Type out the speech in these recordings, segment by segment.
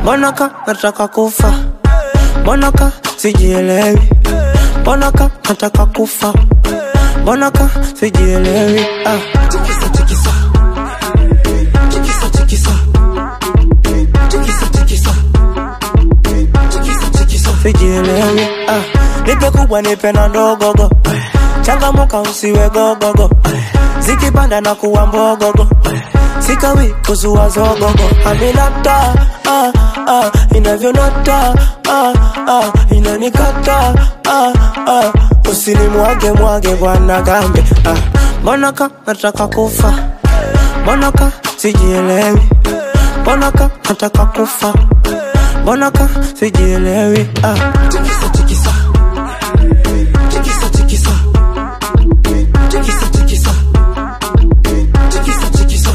mbona ka nataka kufa mbona ka sijielewi mbona ka nataka kufa mbona ka sijielewi ah. tikisa tikisa tikisa tikisa tikisa tikisa tikisa tikisa sijielewi ah. nipe kubwa nipe na ndogogo changamuka usiwe gogogo zikipanda na kuwa mbogogo sikawi kuzua zogogo aminata ah, ah, inavyonata ah, ah, inanikata ah, ah, usinimwage mwage bwana gambe ah. mbona ka nataka kufa mbona ka sijielewi mbona ka nataka kufa mbona ka sijielewi ah. tikisa tikisa tikisa tikisa tikisa tikisa tikisa tikisa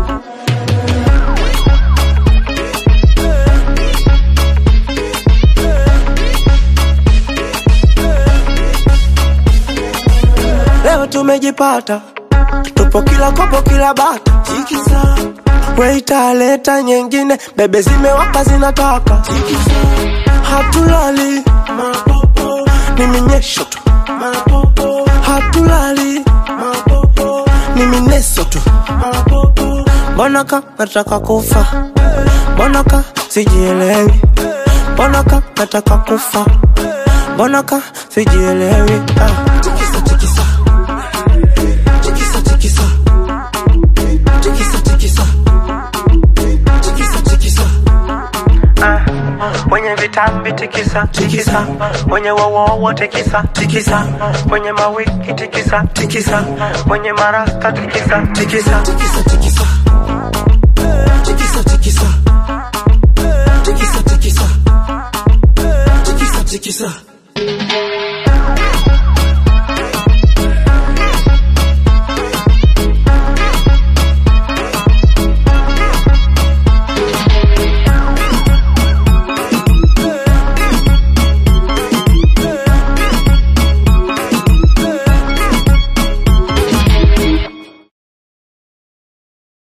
leo tumejipata tupo kila kopo kila bata tikisa weita leta nyingine bebe zimewaka zinataka hatulali mapopo ni minyesho tu mapopo hatulali mapopo ni mineso tu mapopo mbona ka nataka kufa mbona ka sijielewi mbona ka nataka kufa mbona ka sijielewi ah. tikisa tikisa tikisa tikisa tikisa tikisa tikisa tikisa wenye vitambi tikisa tikisa wenye wowowo tikisa tikisa wenye mawiki tikisa tikisa wenye marasta tikisa tikisa tikisa tikisa